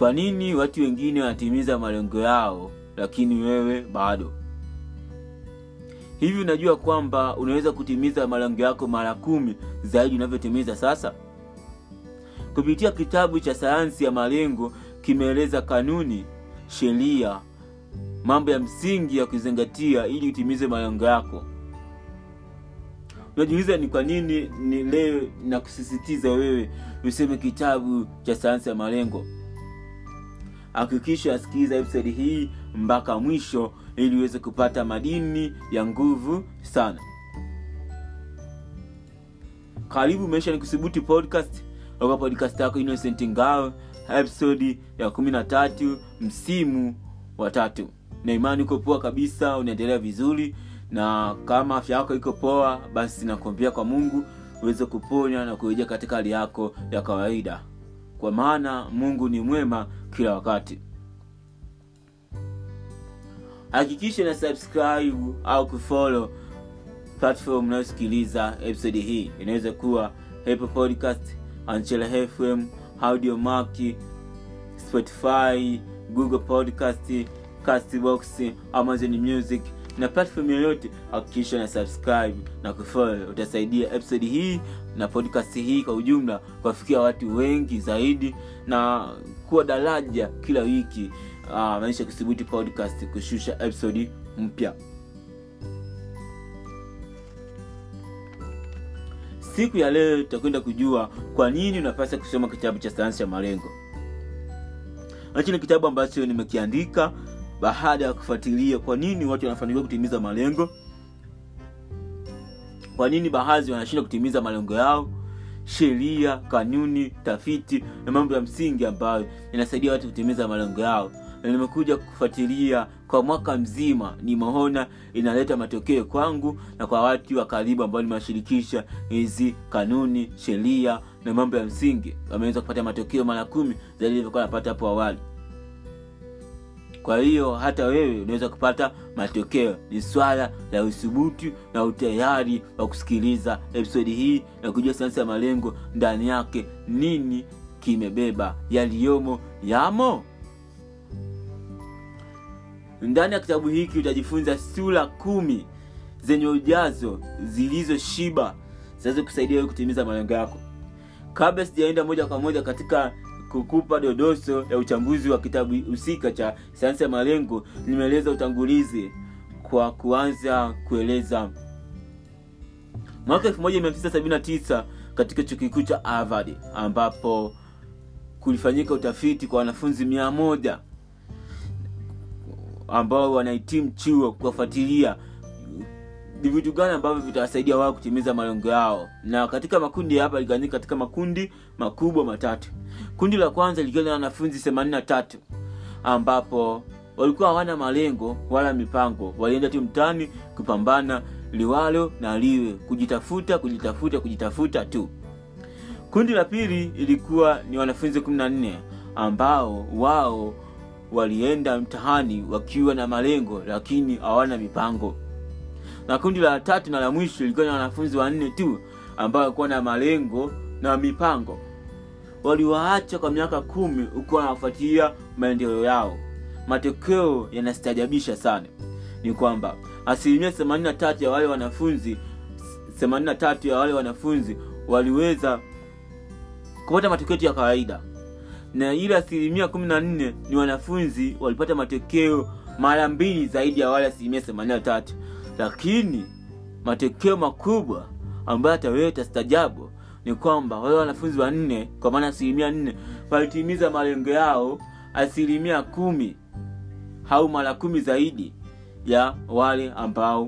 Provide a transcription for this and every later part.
kwa nini watu wengine wanatimiza malengo yao lakini wewe bado hivi unajua kwamba unaweza kutimiza malengo yako mara kumi zaidi unavyotimiza sasa kupitia kitabu cha sayansi ya malengo kimeeleza kanuni sheria mambo ya msingi ya kuzingatia ili utimize malengo yako unajiuliza ni kwa nini ni leo na kusisitiza wewe useme kitabu cha sayansi ya malengo hakikisha asikiliza episodi hii mpaka mwisho ili uweze kupata madini ya nguvu sana karibu maisha ni kusubuti podcast oka podcast yako innocent ngao episodi ya kumi na tatu msimu wa tatu na imani uko poa kabisa unaendelea vizuri na kama afya yako iko poa basi nakuambia kwa mungu uweze kuponya na kurejea katika hali yako ya kawaida kwa maana mungu ni mwema kila wakati hakikisha na subscribe au kufollow platform unayosikiliza episode hii inaweza kuwa apple podcast anchela fm audiomaki spotify google podcast castbox amazon music na platform yoyote hakikisha na subscribe na kufollow utasaidia episode hii na podcast hii kwa ujumla kuwafikia watu wengi zaidi na kuwa daraja kila wiki uh, maisha kuthibuti podcast kushusha episode mpya siku ya leo tutakwenda kujua kwa nini unapasa kusoma kitabu cha sayansi ya malengo hichi ni kitabu ambacho nimekiandika baada ya kufuatilia kwa nini watu wanafanikiwa kutimiza malengo kwa nini baadhi wanashindwa kutimiza malengo yao sheria kanuni tafiti na mambo ya msingi ambayo inasaidia watu kutimiza malengo yao na nimekuja kufuatilia kwa mwaka mzima nimeona inaleta matokeo kwangu na kwa watu wa karibu ambao nimewashirikisha hizi kanuni sheria na mambo ya msingi wameweza kupata matokeo mara kumi zaidi ilivyokuwa napata hapo awali kwa hiyo hata wewe unaweza kupata matokeo ni swala la uthubutu na utayari wa kusikiliza episodi hii na kujua sayansi ya malengo ndani yake nini kimebeba yaliyomo yamo ndani ya kitabu hiki utajifunza sura kumi zenye ujazo zilizoshiba zinaweza kusaidia wewe kutimiza malengo yako kabla sijaenda moja kwa moja katika kukupa dodoso ya uchambuzi wa kitabu husika cha sayansi ya malengo nimeeleza utangulizi kwa kuanza kueleza mwaka 1979 katika chuo kikuu cha harvard ambapo kulifanyika utafiti kwa wanafunzi mia moja ambao wanahitimu chuo kuwafuatilia ni vitu gani ambavyo vitawasaidia wao kutimiza malengo yao na katika makundi hapa ligawanyika katika makundi makubwa matatu kundi la kwanza likiwa na wanafunzi 83 ambapo walikuwa hawana malengo wala mipango walienda tu mtani kupambana liwalo na liwe kujitafuta kujitafuta kujitafuta tu kundi la pili ilikuwa ni wanafunzi 14 ambao wao walienda mtahani wakiwa na malengo lakini hawana mipango na kundi la tatu na la mwisho ilikuwa na wanafunzi wanne tu ambao walikuwa na malengo na mipango waliwaacha kwa miaka kumi huku wanafuatilia maendeleo yao matokeo yanastajabisha sana ni kwamba asilimia 83 ya wale wanafunzi 83 ya wale wanafunzi waliweza kupata matokeo ya kawaida na ile asilimia 14 ni wanafunzi walipata matokeo mara mbili zaidi ya wale asilimia 83 lakini matokeo makubwa ambayo hata wewe utastajabu ni kwamba wale wanafunzi wanne kwa maana asilimia nne walitimiza malengo yao asilimia kumi au mara kumi zaidi ya wale ambao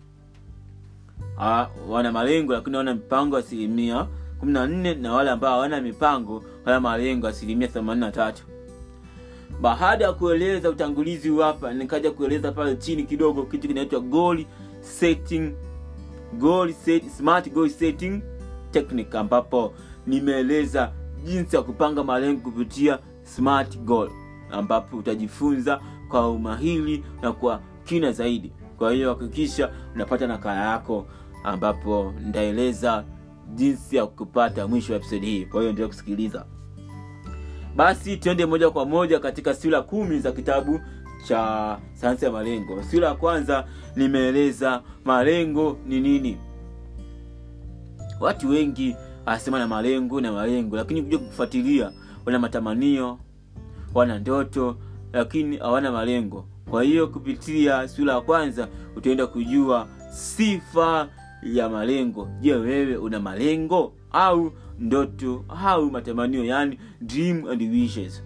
ha, wana malengo lakini wana mipango asilimia kumi na nne na wale ambao hawana mipango wana malengo asilimia themanini na tatu baada ya kueleza utangulizi huu hapa nikaja kueleza pale chini kidogo kitu kinaitwa goal setting goal set, smart goal setting technique ambapo nimeeleza jinsi ya kupanga malengo kupitia smart goal ambapo utajifunza kwa umahili na kwa kina zaidi kwa hiyo hakikisha unapata nakala yako ambapo nitaeleza jinsi ya kupata mwisho wa episodi hii kwa hiyo endelea kusikiliza basi twende moja kwa moja katika sura kumi za kitabu cha sayansi ya malengo sura ya kwanza nimeeleza malengo ni nini watu wengi wanasema na malengo na malengo lakini kuja kufuatilia wana matamanio wana ndoto lakini hawana malengo kwa hiyo kupitia sura ya kwanza utaenda kujua sifa ya malengo je wewe una malengo au ndoto au matamanio yani dream and wishes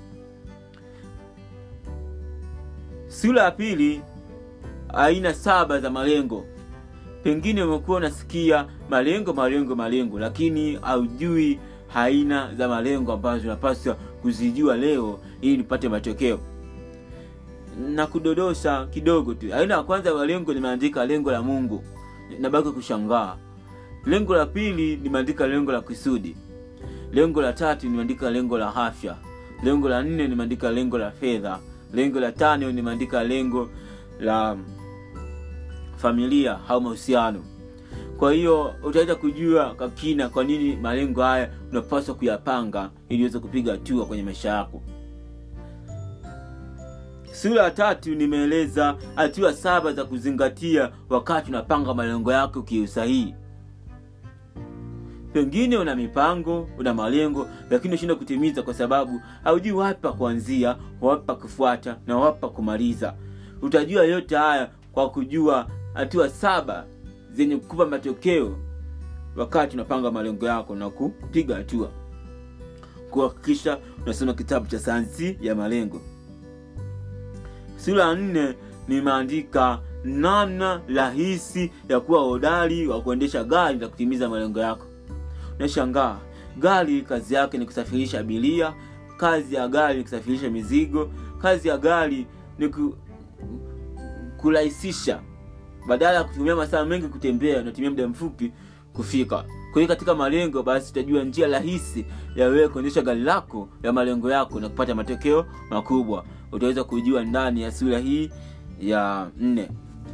sura ya pili aina saba za malengo pengine umekuwa unasikia malengo malengo malengo lakini haujui aina za malengo ambazo unapaswa kuzijua leo ili nipate matokeo na kudodosha kidogo tu aina ya kwanza ya malengo nimeandika lengo la mungu nabaki kushangaa lengo la pili nimeandika lengo la kusudi lengo la tatu nimeandika lengo la afya lengo la nne nimeandika lengo la fedha lengo la tano nimeandika lengo la familia au mahusiano kwa hiyo utaweza kujua kwa kina kwa nini malengo haya unapaswa kuyapanga ili uweze kupiga hatua kwenye maisha yako sura ya tatu nimeeleza hatua saba za kuzingatia wakati unapanga malengo yako kiusahihi pengine una mipango una malengo lakini unashindwa kutimiza kwa sababu haujui wapi pa kuanzia wapi pa kufuata na wapi pa kumaliza utajua yote haya kwa kujua hatua saba zenye kukupa matokeo wakati unapanga malengo yako na kupiga hatua kuhakikisha unasoma kitabu cha sayansi ya malengo sura ya nne nimeandika namna rahisi ya kuwa hodari wa kuendesha gari na kutimiza malengo yako nashangaa gari kazi yake ni kusafirisha abiria kazi ya gari ni kusafirisha mizigo kazi ya gari ni ku, kurahisisha badala ya kutumia masaa mengi kutembea unatumia muda mfupi kufika kwa hiyo katika malengo basi utajua njia rahisi ya wewe kuonyesha gari lako ya malengo yako na kupata matokeo makubwa utaweza kujua ndani ya sura hii ya nne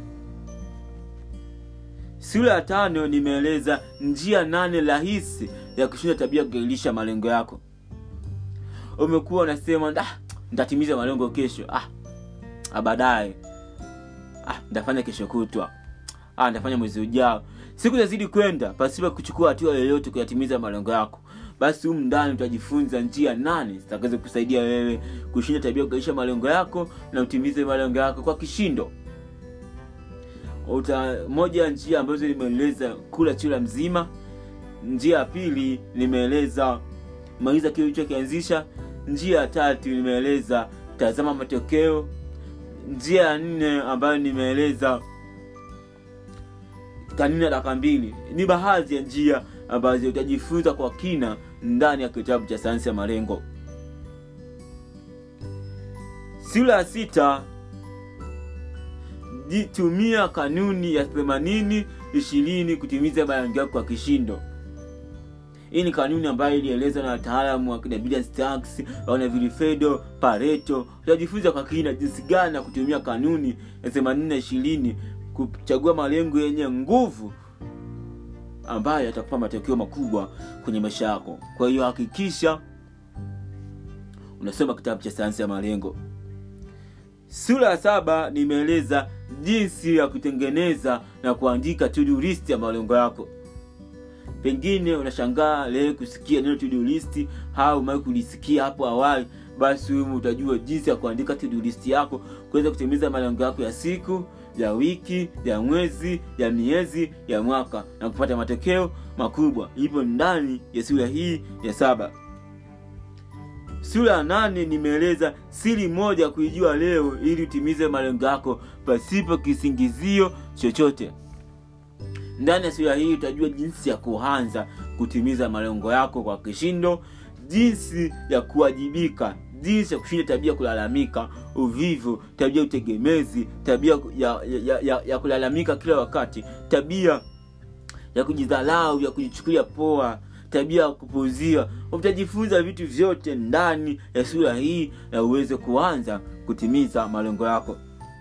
sura ya tano nimeeleza njia nane rahisi ya kushinda tabia kugailisha malengo yako umekuwa unasema ah, ntatimiza malengo kesho ah, baadaye ah, ntafanya kesho kutwa ah, ntafanya mwezi ujao siku zazidi kwenda pasipo kuchukua hatua yoyote kuyatimiza malengo yako basi humu ndani utajifunza njia nane zitakazo kusaidia wewe kushinda tabia kugaisha malengo yako na utimize malengo yako kwa kishindo uta moja ya njia ambazo nimeeleza kula chura mzima njia ya pili nimeeleza maliza kile ulichokianzisha njia ya tatu nimeeleza tazama matokeo njia ya nne ambayo nimeeleza kanuni ya dakika mbili ni baadhi ya njia ambazo utajifunza kwa kina ndani ya kitabu cha sayansi ya malengo sura ya sita tumia kanuni ya themanini ishirini kutimiza malengo yako kwa kishindo hii ni kanuni ambayo ilielezwa na wataalamu wa kina Starks, wana vilifedo pareto utajifunza kwa kina jinsi gani ya kutumia kanuni ya themanini na ishirini kuchagua malengo yenye nguvu ambayo yatakupa matokeo makubwa kwenye maisha yako kwa hiyo hakikisha unasoma kitabu cha sayansi ya malengo sura ya saba nimeeleza jinsi ya kutengeneza na kuandika to-do list ya malengo yako pengine unashangaa leo kusikia neno to-do list au umewahi kulisikia hapo awali basi humu utajua jinsi ya kuandika to-do list yako kuweza kutimiza malengo yako ya siku ya wiki ya mwezi ya miezi ya mwaka na kupata matokeo makubwa ipo ndani ya sura hii ya saba sura ya nane nimeeleza siri moja kuijua leo ili utimize malengo yako pasipo kisingizio chochote ndani ya sura hii utajua jinsi ya kuanza kutimiza malengo yako kwa kishindo jinsi ya kuwajibika jinsi ya kushinda tabia kulalamika uvivu tabia utegemezi tabia ya, ya, ya, ya kulalamika kila wakati tabia ya kujidhalau ya kujichukulia poa tabia ya kupuzia utajifunza vitu vyote ndani ya sura hii na uweze kuanza kutimiza malengo yako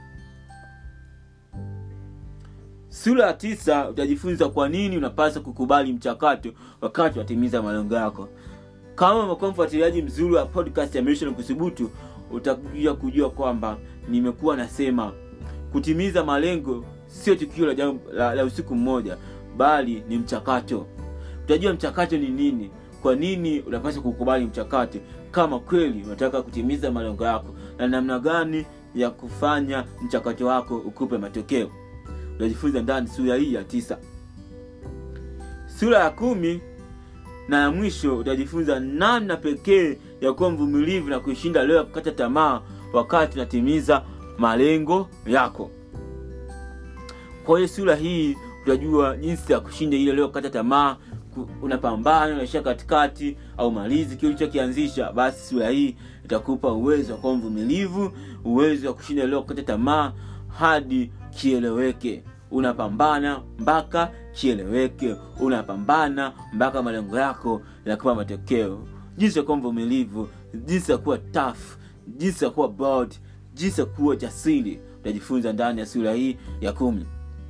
sura ya tisa utajifunza kwa nini unapaswa kukubali mchakato wakati watimiza malengo yako kama umekuwa mfuatiliaji mzuri wa podcast ya Mission Kuthubutu utakuja kujua kwamba nimekuwa nasema kutimiza malengo sio tukio la, jambo- la, la usiku mmoja bali ni mchakato utajua mchakato ni nini kwa nini unapaswa kukubali mchakato kama kweli unataka kutimiza malengo yako na namna gani ya kufanya mchakato wako ukupe matokeo utajifunza ndani sura hii ya tisa sura ya kumi na ya mwisho utajifunza namna pekee ya kuwa mvumilivu na kuishinda leo ya kukata tamaa wakati unatimiza malengo yako kwa hiyo sura hii utajua jinsi ya kushinda ile leo kukata tamaa ku- unapambana unaishia katikati au malizi kile ulichokianzisha basi sura hii itakupa uwezo wa kuwa mvumilivu uwezo wa kushinda leo kukata tamaa hadi kieleweke unapambana mpaka kieleweke unapambana mpaka malengo yako yanakupa matokeo jinsi ya kuwa mvumilivu jinsi ya kuwa tough jinsi ya kuwa bold jinsi ya kuwa jasiri utajifunza ndani ya sura hii ya kumi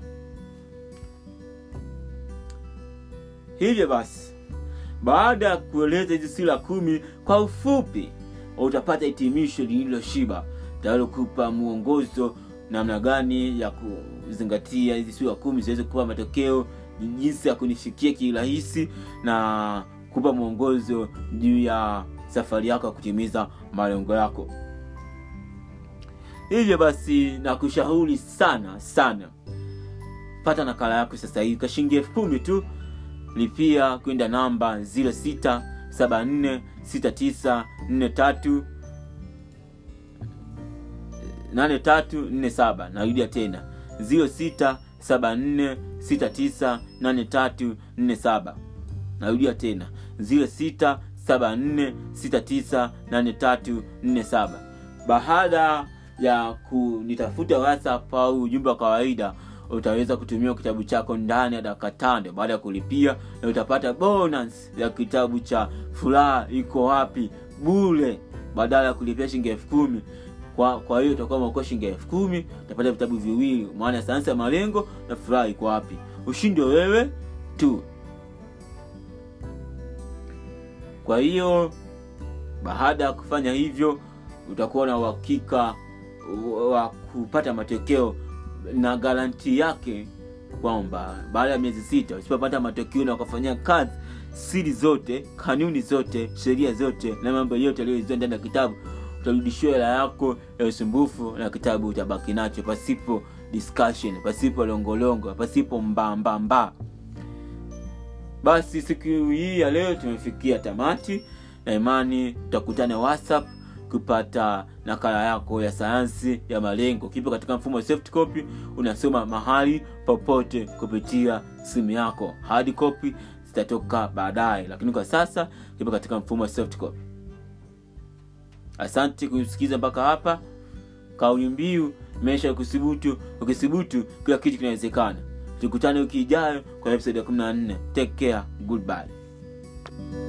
hivyo basi baada ya kueleza hizi sura kumi kwa ufupi utapata hitimisho lililoshiba tayalokupa mwongozo namna gani ya kuzingatia hizi sura kumi ziweze kupa matokeo jinsi ya kunifikia kirahisi na kupa mwongozo juu ya safari yako ya kutimiza malengo yako hivyo basi nakushauri sana sana pata nakala yako sasa hivi kwa shilingi elfu kumi tu lipia kwenda namba 06746943 8347 narudia tena 0674698347 narudia tena 0674698347 baada ya kunitafuta whatsapp au ujumbe wa kawaida utaweza kutumia kitabu chako ndani ya dakika tano baada ya kulipia na utapata bonus ya kitabu cha furaha iko wapi bule badala ya kulipia shilingi elfu kumi kwa kwa hiyo utakuwa umeokoa shilingi elfu kumi utapata vitabu viwili maana ya sayansi ya malengo na furaha iko wapi ushindi wa wewe tu kwa hiyo baada ya kufanya hivyo utakuwa na uhakika wa kupata matokeo na garanti yake kwamba baada ya miezi sita usipopata matokeo na ukafanyia kazi siri zote kanuni zote sheria zote na mambo yote aliyoizia ndani ya kitabu utarudishiwa hela yako ya usumbufu na kitabu utabaki nacho pasipo discussion pasipo longolongo pasipo mbambamba basi siku hii ya leo tumefikia tamati na imani tutakutana whatsapp kupata nakala yako ya sayansi ya malengo kipo katika mfumo wa soft copy unasoma mahali popote kupitia simu yako hard copy zitatoka baadaye lakini kwa sasa kipo katika mfumo wa soft copy asante kusikiza mpaka hapa kauli mbiu maisha ya kuthubutu ukithubutu kila kitu kinawezekana tukutane wiki ijayo kwa episode ya 14 take care goodbye